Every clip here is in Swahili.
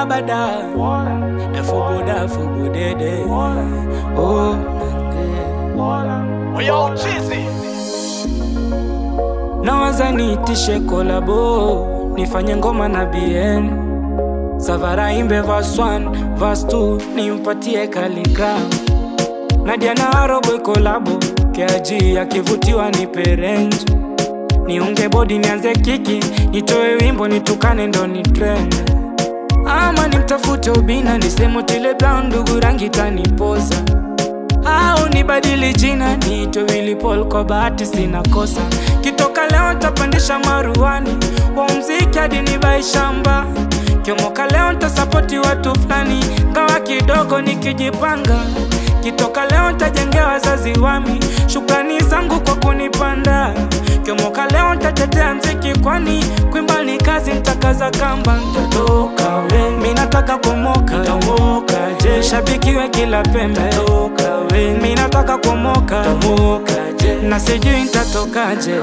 bada efubuda fubudede oh, nande. Yo, cheesy. nawaza niitishe kolabo nifanye ngoma na bn savara imbe vas 1 vas 2 nimpatie kaligraf nadia na aroboi kolabo keaji akivutiwa ni perenji niunge bodi nianze kiki nitoe wimbo nitukane ndo ni trend ama nimtafute ubina nisemotile brown ndugu rangi tanipoza au nibadili jina niitwe Willy Paul kwa bahati sina kosa kitoka leo ntapandisha maruani wa mziki hadi nibai shamba kiomoka leo ntasapoti watu fulani ngawa kidogo nikijipanga kitoka leo ntajengea wazazi wami shukrani zangu kwa kunipanda kiomoka leo ntatetea mziki kwani kwimba ni kazi ntakaza kamba ntatoka we mi nataka kumoka ntamoka je shabikiwe kila pembe ntoka we mi nataka kumoka ntamoka je na sijui ntatokaje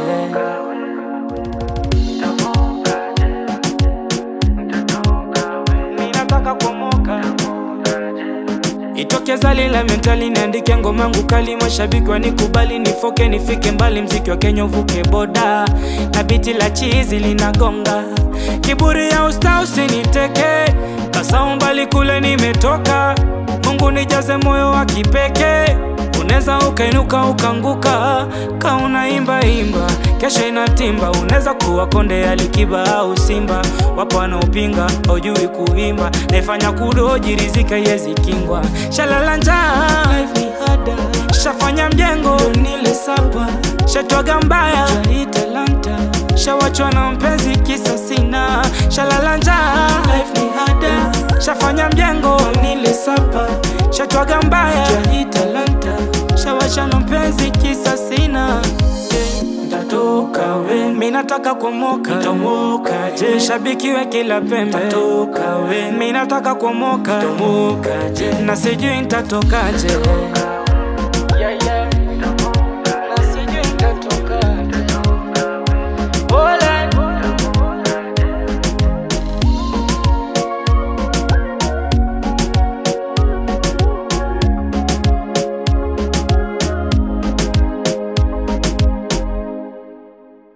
mi nataka kumoka itoke zali la mentali niandike ngoma yangu kali mashabiki wanikubali nifoke nifike mbali mziki wa kenya uvuke boda na biti la chizi linagonga kiburi ya usta usiniteke kasau mbali kule nimetoka mungu nijaze moyo wa kipekee unaweza ukainuka ukanguka ka unaimba imba kesho inatimba unaweza kuwa konde ya likiba au simba wapo wanaopinga haujui kuimba naifanya kudoji rizika yezi kingwa shalala njaa life ni hada shafanya mjengo nile sapa shatwaga mbaya jai talanta shawachwa na mpenzi kisa sina shalala njaa life ni hada shafanya mjengo nile sapa shatwaga mbaya jai talanta shawachwa na mpenzi kisa sina Ntatoka we mi nataka kumoka ntamoka je shabikiwe kila pembe ntatoka we mi nataka kumoka ntamoka je na sijui ntatokaje